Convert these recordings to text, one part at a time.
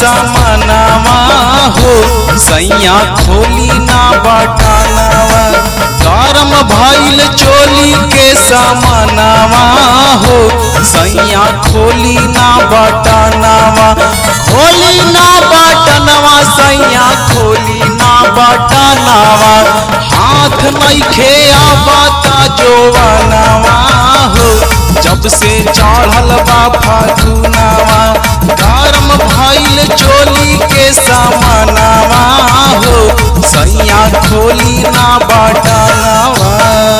सामनावा हो सैया खोली ना बटानवा गरम भइल चोली के सामनावा हो सैया खोली ना बटानवा खोली ना बटनवा सैया खोली ना बटनवा हाथ नइखे आवता जोवनवा हो जब से चढ़ल बा फागुनवा गरम भइल चोली के सामनावा हो सैया खोली ना बटनवा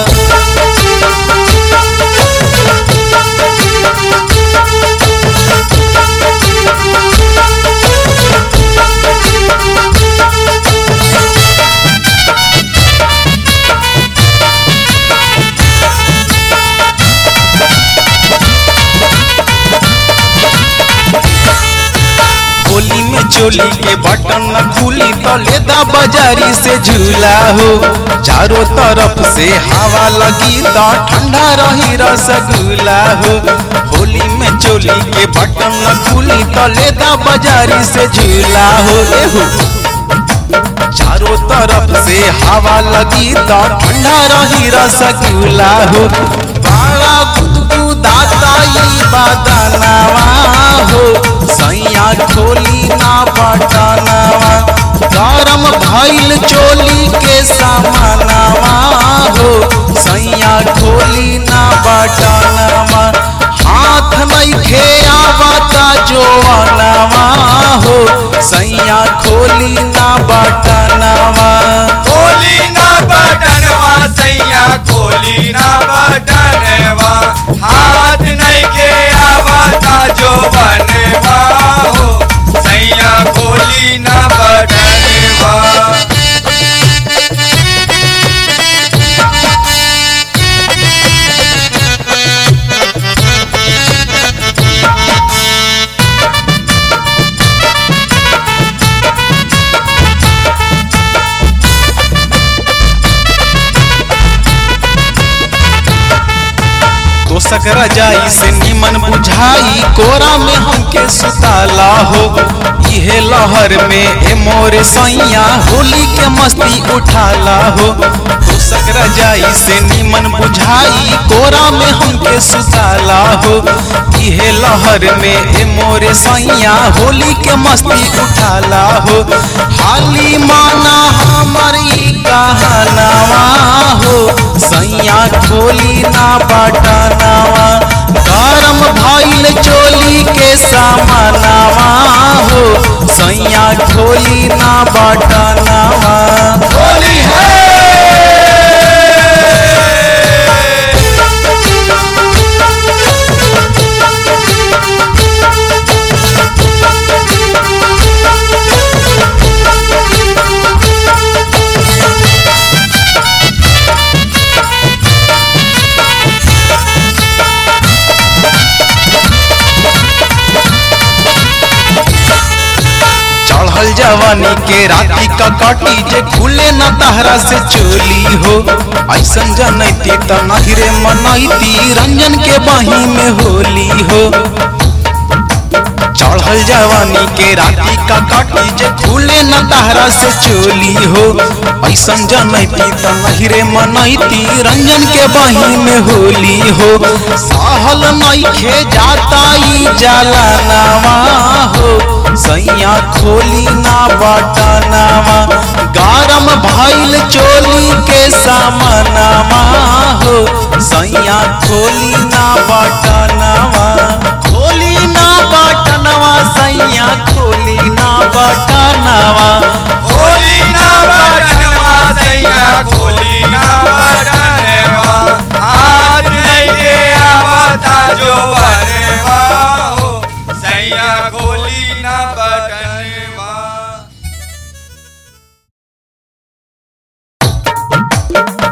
होली में चोली के बटन न खुली तो लेदा बाजारी से झूला हो चारों तरफ से हवा लगी तो ठंडा रही रसगुल्ला हो होली में चोली के बटन न खुली तो लेदा बाजारी से झूला हो ए हो चारों तरफ से हवा लगी तो ठंडा रही रसगुल्ला हो बड़ा गुदगुदाता ई बदनवा हो सैया खोली ना बटनवा गरम भइल चोली के सामनवा हो सैया खोली ना बटनवा हाथ नइखे आवता जोवनवा हो सैया खोली ना बटनवा खोली ना बटनवा सैया खोली ना बटनवा हाथ नहीं के आवता जो बनवा हो सैया खोली ना बटनवा तोसक रजाई से निमन बुझाई कोरा में हमके सुताला हो इहे लहर में ए मोरे सैया होली के मस्ती उठाला हो तोसक रजाई से निमन बुझाई कोरा में हमके सुताला हो इहे लहर में ए मोरे सैया होली के मस्ती उठाला हो हाली माना हमर ई कहनावा हो सैया खोली ना बटनवा गरम भइल चोली के सामनवा हो सैया खोली ना बटनवा होली है चढ़ल जवानी के राती का काटी जे खुले न तहरा से चोली हो ऐसन जनैती त नहिरे मनैती रंजन के बाही में होली हो चढ़ल जवानी के राती का काटी जे खुले न तहरा से चोली हो ऐसन जनैती त नहिरे मनैती रंजन के बाही में होली हो सहल नइखे जाता ई जलनवा हो सैया खोली ना बटनवा गरम भइल चोली के सामनवा हो सैया खोली ना बटनवा खोली ना बटनवा सैया खोली ना बटनवा होली ना बटनवा सैया खोली ना बटनवा हाथ नहीं के आवता जो बनवा हो सैया खोली ना बटनवा